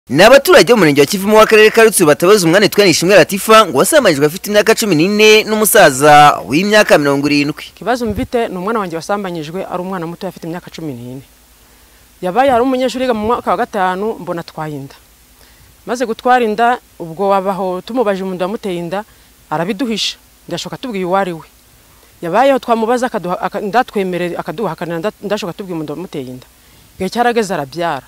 ni abaturage b'umurenge wa kivumu w'akarere ka rutsiro batabaza umwana witwa nishimwe latifa ngo wasambanyirijwe afite imyaka cumi n'ine n'umusaza w'imyaka mirongo irindwi ikibazo mfite ni umwana wanjye wasambanyijwe ari umwana muto afite imyaka cumi n'ine yabaye hari umunyeshuri wiga mu mwaka wa gatanu mbona atwaye inda maze gutwara inda ubwo wabaho tumubaje umuntu wamuteye inda arabiduhisha ndashoka tubwiye uwo ari we yabayeho twamubaza ndatwemerera akaduhakanira ndashoka tubwiye umuntu wamuteye inda igihe cyarageze arabyara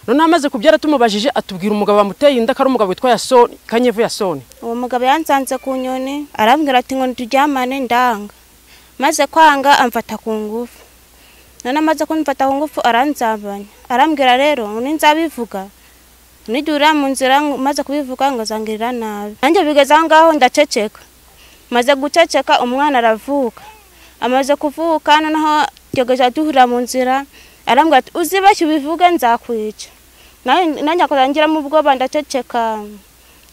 noneho amaze kubyara tumubajije atubwira umugabo wamuteye inda ko ari umugabo witwa yasoni kanyevu yasoni uwo mugabo yansanze ku nyoni arambwira ati ngo turyamane ndanga maze kwanga amfata ku ngufu none amaze kumfata ku ngufu aranzambanya arambwira rero ngo ninzabivuga nidurira mu nzira maze kubivuga ngo zangirira nabi nanjye bigeze aho ngaho ndaceceka maze guceceka umwana aravuka amaze kuvuka noneho tugejeje duhurira mu nzira arambwira ati uzibashye ubivuge nzakwica nanjye akazangiramo ubwoba ndaceceka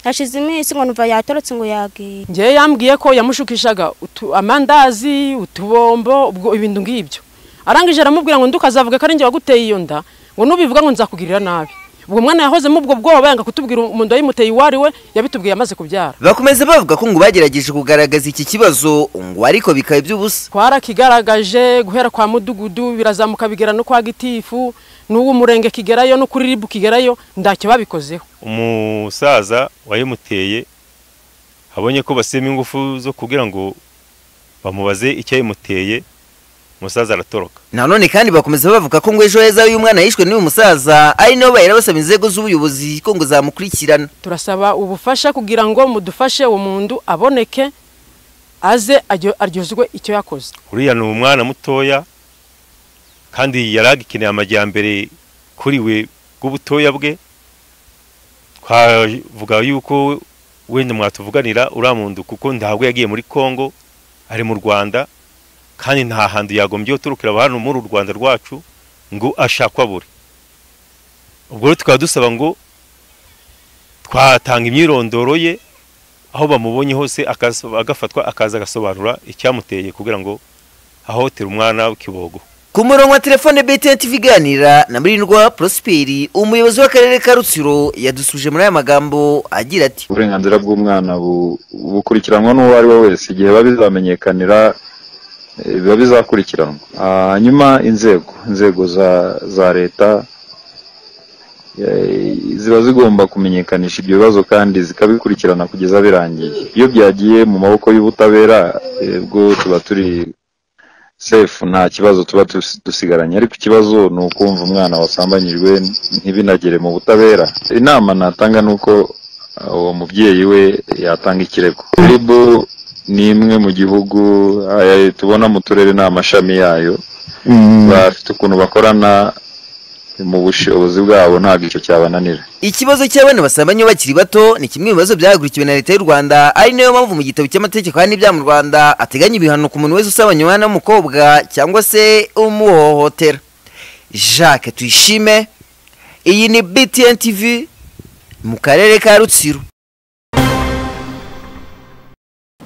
hashize iminsi ngo numva yatorotse ngo yagiye ngewe yambwiye ko yamushukishaga amandazi utubombo ubwo ibintu ngibyo arangije aramubwira ngo ndukazavuga ko ari njye waguteye iyo nda ngo nubivuga ngo nzakugirira nabi ubwo mwana yahozemo ubwo bwoba yanga kutubwira umuntu wayimuteye uwo ari we yabitubwiye amaze kubyara bakomeza bavuga ko ngo bagerageje kugaragaza iki kibazo ngo ariko bikaba iby'ubusa twarakigaragaje guhera kwa mudugudu birazamuka bigera no kwa gitifu n'uwo murenge kigerayo no kuri ribu kigerayo ntacyo babikozeho umusaza wayimuteye abonye ko basema ingufu zo kugira ngo bamubaze icyo yayimuteye umusaza aratoroka nanone kandi bakomeza bavuga ko ngo ejo heza uyu mwana yishwe n'uyu musaza ari nawe bahera basaba inzego z'ubuyobozi ko ngo zamukurikirana turasaba ubufasha kugira ngo mudufashe uwo muntu aboneke aze aryozwe icyo yakoze uriya ni umwana mutoya kandi yari agikeneye amajyambere kuri we bw'ubutoya bwe twavuga yuko wenda mwatuvuganira uriya muntu kuko ntabwo yagiye muri congo ari mu rwanda kandi nta hantu yagombye guturukira abantu muri u rwanda rwacu ngo ashakwa buri ubwo rero tukaba dusaba ngo twatanga imyirondoro ye aho bamubonye hose agafatwa akaza agasobanura icyamuteye kugira ngo ahotera umwana w'ikibogo ku murongo wa telefone btn tv iganira na mirindwa prosperi umuyobozi w'akarere ka rutsiro yadusuje muri aya magambo agira ati uburenganzira bw'umwana bukurikiranwa n'uwo ari we wese igihe babizamenyekanira biba bizakurikiranwa hanyuma inzego inzego za leta ziba zigomba kumenyekanisha ibyo bibazo kandi zikabikurikirana kugeza birangiye iyo byagiye mu maboko y'ubutabera bwo tuba turi sefu nta kibazo tuba dusigaranye ariko ikibazo ni ukumva umwana wasambanyijwe ntibinagere mu butabera inama natanga ni uko uwo mubyeyi we yatanga ikirego ribu ni imwe mu gihugu tubona mu turere ni amashami yayo bafite ukuntu bakorana mu bushobozi bwabo ntabwo icyo cyabananira ikibazo cy'abana basambanye bakiri bato ni kimwe mu bibazo byahagurukiwe na leta y'u rwanda ari nayo mpamvu mu gitabo cy'amategeko y'ibyaha mu rwanda ateganya ibihano ku muntu wese usabanya umwana w'umukobwa cyangwa se umuhohotera jacques tuyishime iyi ni btn tv mu karere ka rutsiro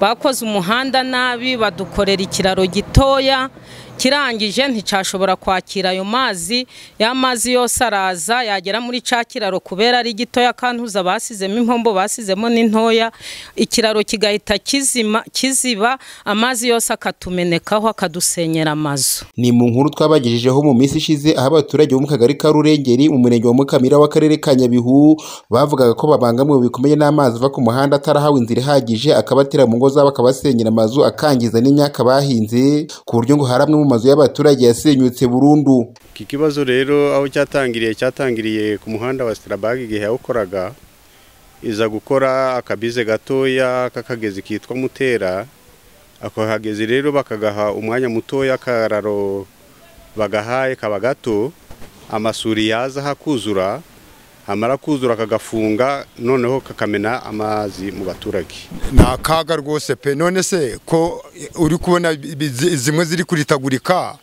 bakoze umuhanda nabi badukorera ikiraro gitoya kirangije nticyashobora kwakira ayo mazi ya mazi yose araza yagera muri cya kiraro kubera ari gitoya kantuza basizemo impombo basizemo n'intoya ikiraro kigahita kiziba amazi yose akatumenekaho akadusenyera amazu ni mu nkuru twabagejejeho mu minsi ishize aho abaturage bo mu kagari ka rurengeri umurenge wa mukamira w'akarere ka nyabihu bavugaga ko babangamiwe bikomeye n'amazi ava ku muhanda atarahawe inzira ihagije akabatera mu ngo zabo akabasenyera amazu akangiza n'imyaka bahinze ku buryo ngo hari amwe mu mazu y'abaturage yasenyutse burundu iki kibazo rero aho cyatangiriye cyatangiriye ku muhanda wa sitarabage igihe yawukoraga iza gukora akabize gatoya k'akagezi kitwa mutera ako kagezi rero bakagaha umwanya mutoya akararo bagahaye kaba gato amasuri yaza hakuzura hamara kuzura kagafunga noneho kakamena amazi mu baturage ni akaga rwose pe none se ko uri kubona zimwe ziri kuritagurika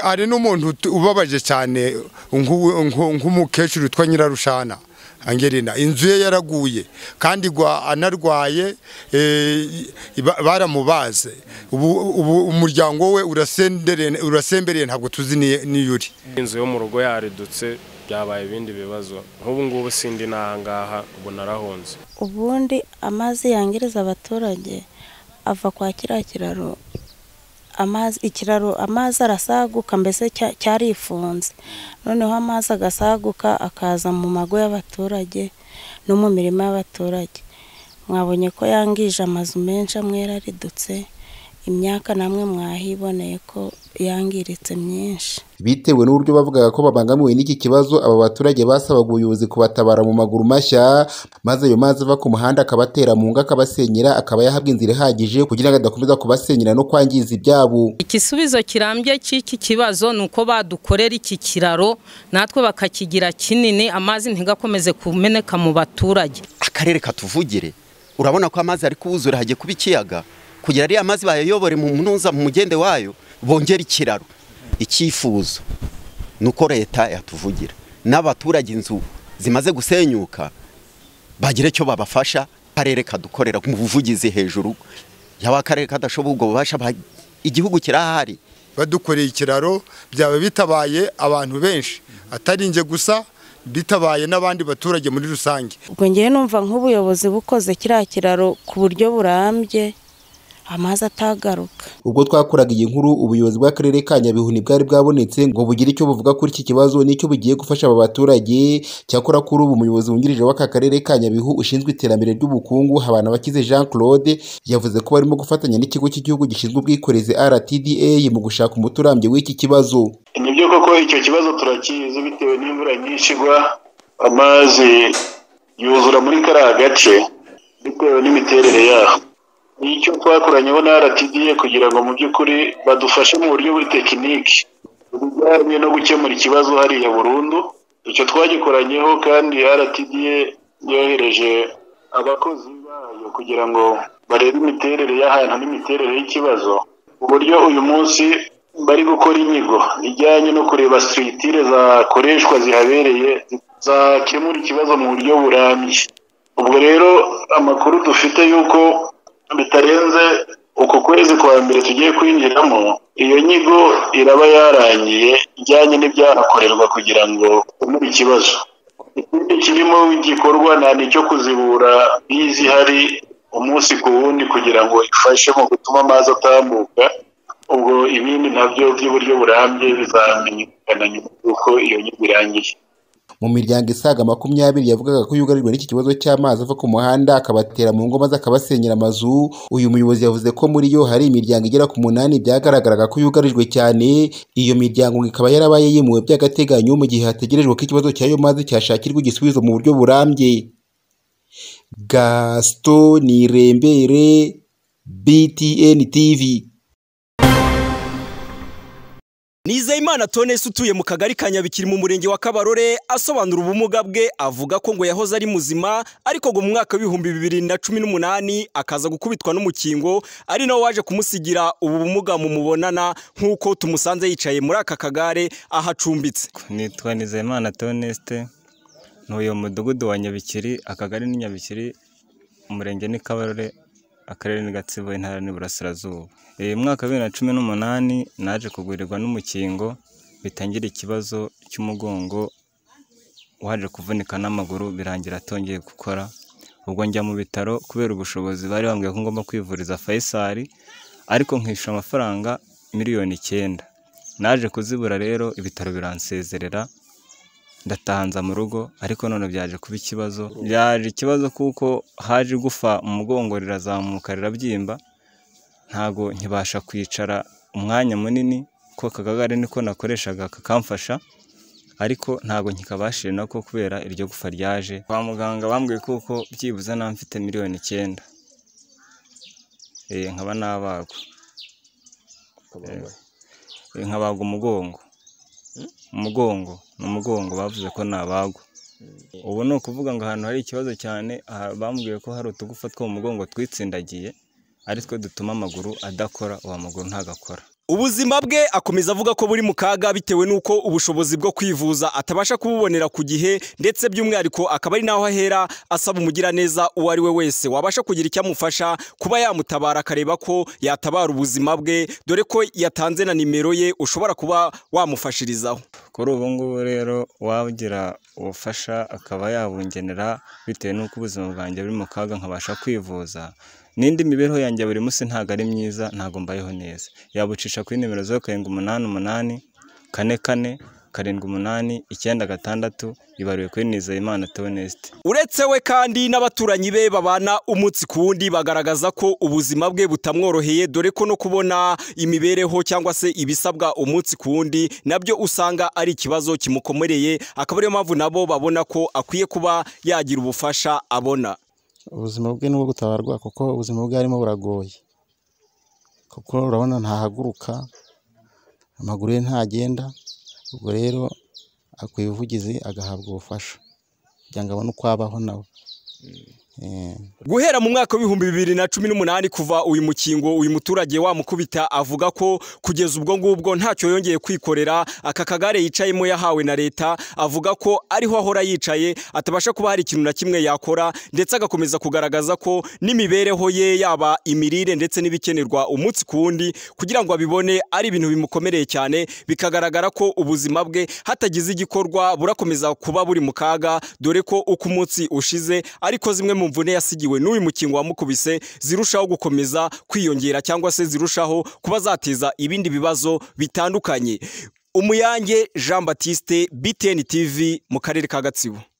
hari n'umuntu ubabaje cyane nk'umukecuru witwa nyirarushana angerina inzu ye yaraguye kandi anarwaye baramubaze ubu umuryango we urasembereye ntabwo tuzi niyo uri inzu yo mu rugo yaridutse byabaye ibindi bibazo nk'ubu ngubu sindi n'ahangaha ubu narahunze ubundi amazi yangereza abaturage ava kwa kiriya kiraro amazi ikiraro amazi arasaguka mbese cya- cyarifunze noneho amazi agasaguka akaza mu mago y'abaturage no mu mirima y'abaturage mwabonye ko yangije amazu menshi amwe yararidutse imyaka namwe mwahiboneye ko yangiritse myinshi bitewe n'uburyo bavugaga ko babangamiwe n'iki kibazo aba baturage basabaga ubuyobozi kubatabara mu maguru mashya maze ayo mazi ava ku muhanda akabatera mu ngo akabasenyera akaba yahabwa inzira ihagije kugira ngo adakomeza kubasenyera no kwangiza ibyabo igisubizo kirambye cy'iki kibazo ni uko badukorera iki kiraro natwe bakakigira kinini amazi ntigakomeze kumeneka mu baturage akarere katuvugire urabona ko amazi ari kuwuzura hagiye kuba ikiyaga kugira ariya mazi bayayobore mu munuza mu mugende wayo bongere ikiraro icyifuzo ni uko leta yatuvugira n'abaturage inzu zimaze gusenyuka bagire icyo babafasha akarere kadukorera mu buvugizi hejuru yaba akarere kadashoboye ubwo bubasha ba- igihugu kirahari badukoreye ikiraro byaba bitabaye abantu benshi atari njye gusa bitabaye n'abandi baturage muri rusange ubwo ngewe numva nk'ubuyobozi bukoze kiriya kiraro ku buryo burambye amazi atagaruka ubwo twakuraga iyi nkuru ubuyobozi bw'akarere ka nyabihu ntibwari bwabonetse ngo bugire icyo buvuga kuri iki kibazo n'icyo bugiye gufasha aba baturage cyakora kuri ubu umuyobozi wungirije w'aka karere ka nyabihu ushinzwe iterambere ry'ubukungu habana bakize jean claude yavuze ko barimo gufatanya n'ikigo cy'igihugu gishinzwe ubwikorezi rtda mu gushaka umuti urambye w'iki kibazo ni byo koko icyo kibazo turakizi bitewe n'imvura nyinshi igwa amazi yuzura muri kariya gace bitewe n'imiterere yaho nicyo twakoranyeho na rtda kugira ngo mu by'ukuri badufashe mu buryo buri tekiniki bijyanye no gukemura ikibazo hariya burundu icyo twagikoranyeho kandi rtda yohereje abakozi bayo kugira ngo barebe imiterere y'ahantu n'imiterere y'ikibazo ku buryo uyu munsi bari gukora inyigo ijyanye no kureba sitiriti zakoreshwa zihabereye zakemura ikibazo mu buryo burambye ubwo rero amakuru dufite y'uko bitarenze uku kwezi kwa mbere tugiye kwinjiramo iyo nyigo iraba yarangiye ijyanye n'ibyahakorerwa kugira ngo ukemure ikibazo ikindi kirimo igikorwa nta nicyo kuzibura bizi hari umunsi ku wundi kugira ngo ifashe mu gutuma amazi atambuka ubwo ibindi nabyo by'uburyo burambye bizamenyekana nyuma y'uko iyo nyigo irangiye mu miryango isaga makumyabiri yavugaga ko yugarijwe n'iki kibazo cy'amazi ava ku muhanda akabatera mu ngo maze akabasenyera amazu uyu muyobozi yavuze ko muri yo hari imiryango igera ku munani byagaragaraga ko yugarijwe cyane iyo miryango ngo ikaba yarabaye yimuwe by'agateganyo mu gihe hategerejwe ko ikibazo cy'ayo mazi cyashakirwa igisubizo mu buryo burambye gasito nirembere btn tv Nizeyimana Tonesi utuye mu kagari ka Nyabikiri mu murenge wa Kabarore asobanura ubumuga bwe avuga ko ngo yahoze ari muzima ariko ngo mu mwaka w'ibihumbi bibiri na cumi n'umunani akaza gukubitwa n'umukingo ari nawe waje kumusigira ubu bumuga mumubonana nk'uko tumusanze yicaye muri aka kagare ahacumbitse nitwa Nizeyimana Toneste ntuye mu mudugudu wa Nyabikiri akagari ni Nyabikiri umurenge ni Kabarore akarere ni Gatsibo intara ni Burasirazuba uyu mwaka wa bibiri na cumi n'umunani naje kugurirwa n'umukingo bitangira ikibazo cy'umugongo waje kuvunika n'amaguru birangira atongeye gukora ubwo njya mu bitaro kubera ubushobozi bari bambwiye ko ngomba kwivuriza Faisal ariko nkishyura amafaranga miliyoni icyenda naje kuzibura rero ibitaro biransezerera ndatanza mu rugo ariko none byaje kuba ikibazo byaje ikibazo kuko haje igufa mu mugongo rirazamuka rirabyimba ntago nkibasha kwicara umwanya munini ko aka kagare niko nakoreshaga kakamfasha ariko ntago nkikabashije nako kubera iryo gufa ryaje kwa muganga bambwiye kuko byibuze naba mfite miliyoni icyenda Eh, nkaba nabagwa Eh, nkabagwa umugongo umugongo ni umugongo bavuze ko nabagwa ubu ni ukuvuga ngo ahantu hari ikibazo cyane aha bambwiye ko hari utugufa two mu mugongo twitsindagiye ari two dutuma amaguru adakora uwo maguru ntagakora Ubuzima bwe akomeza avuga ko buri mu kaga bitewe n'uko ubushobozi bwo kwivuza atabasha kububonera ku gihe ndetse by'umwihariko akaba ari naho ahera asaba umugiraneza uwo ari we wese wabasha kugira icyo amufasha kuba yamutabara akareba ko yatabara ubuzima bwe dore ko yatanze na nimero ye ushobora kuba wamufashirizaho kuri ubu ngubu rero ugira ubufasha akaba yabungenera bitewe n'uko ubuzima bwanjye buri mu kaga nkabasha kwivuza n'indi mibereho yanjye ya buri munsi ntabwo ari myiza ntabwo mbayeho neza yabucisha kuri nimero zeru karindwi umunani umunani kane kane karindwi umunani icyenda gatandatu ibariwe kuri nizeyimana tonesite uretse we kandi n'abaturanyi be babana umunsi ku wundi bagaragaza ko ubuzima bwe butamworoheye dore ko no kubona imibereho cyangwa se ibisabwa umunsi ku wundi nabyo usanga ari ikibazo kimukomereye akaba ariyo mpamvu nabo babona ko akwiye kuba yagira ubufasha abona ubuzima bwe nubwo gutabarwa kuko ubuzima bwe arimo buragoye kuko urabona ntahaguruka amaguru ye ntagenda ubwo rero akwiye ubuvugizi agahabwa ubufasha kugira ngo abone uko abaho nawe guhera mu mwaka w'ibihumbi bibiri na cumi n'umunani kuva uyu mukingo uyu muturage wamukubita avuga ko kugeza ubwo ngubwo ntacyo yongeye kwikorera aka kagare yicayemo yahawe na leta avuga ko ariho ahora yicaye atabasha kuba hari ikintu na kimwe yakora ndetse agakomeza kugaragaza ko n'imibereho ye yaba imirire ndetse n'ibikenerwa umunsi ku wundi kugira ngo abibone ari ibintu bimukomereye cyane bikagaragara ko ubuzima bwe hatagize igikorwa burakomeza kuba buri mu kaga dore ko uko umunsi ushize ariko zimwe mu mvune yasigiwe n'uyu mukingo wamukubise zirushaho gukomeza kwiyongera cyangwa se zirushaho kuba zateza ibindi bibazo bitandukanye umuyange jean batiste btn tv mu karere ka gatsibo